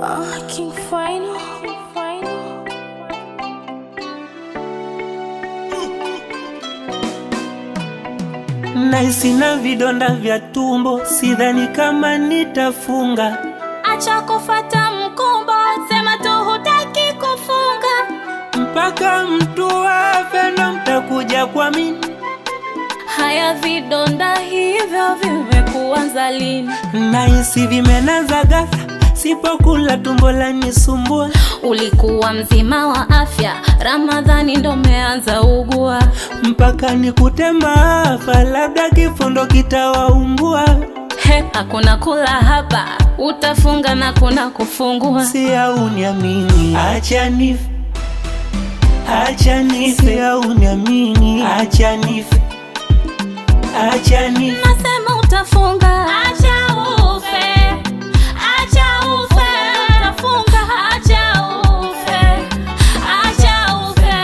Uh, King Final. Final. Naisi na vidonda vya tumbo, sidhani kama nitafunga. Acha kufata mkumbo, sema tu hutaki kufunga. mpaka mtu afe ndo mtakuja kwa mimi. Haya vidonda hivyo vimekuanza lini? Nahisi vimenaza ghafla, sipokula tumbo lanisumbua. Ulikuwa mzima wa afya, Ramadhani ndo umeanza ugua. mpaka nikute maafa, labda kifo ndo kitawaumbua. He, hakuna kula hapa, utafunga na kuna kufungua. Si au niamini, acha nife, acha nife, si au niamini, acha nife, acha nife. Nasema utafunga, acha ufe, acha ufe, utafunga, acha ufe, acha ufe.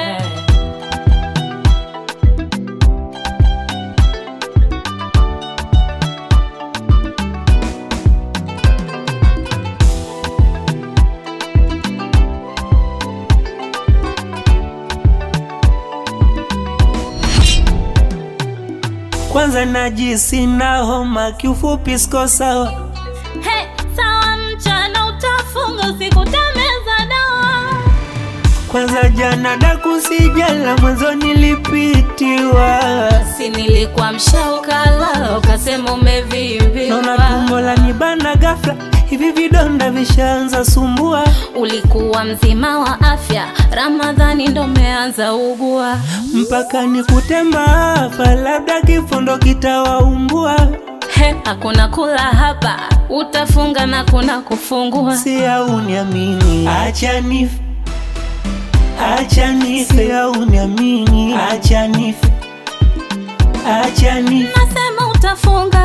Kwanza najisi na homa, kiufupi siko sawa. He, sawa mchana utafunga, usiku utameza dawa. Kwanza jana daku sijala, mwanzo nilipitiwa. Si nilikuwa mshaukala, ukasema Naona umevimbiwa. tumbo la nibana ghafla, hivi vidonda vishaanza sumbua. Ulikuwa mzima wa afya, Ramadhani ndo umeanza ugua. mpaka nikute maafa, labda kifo ndo kitawaumbua. He, hakuna kula hapa, utafunga na kuna kufungua. Si au niamini, acha nife, acha nife, si au niamini, acha nife, acha nife. Nasema utafunga,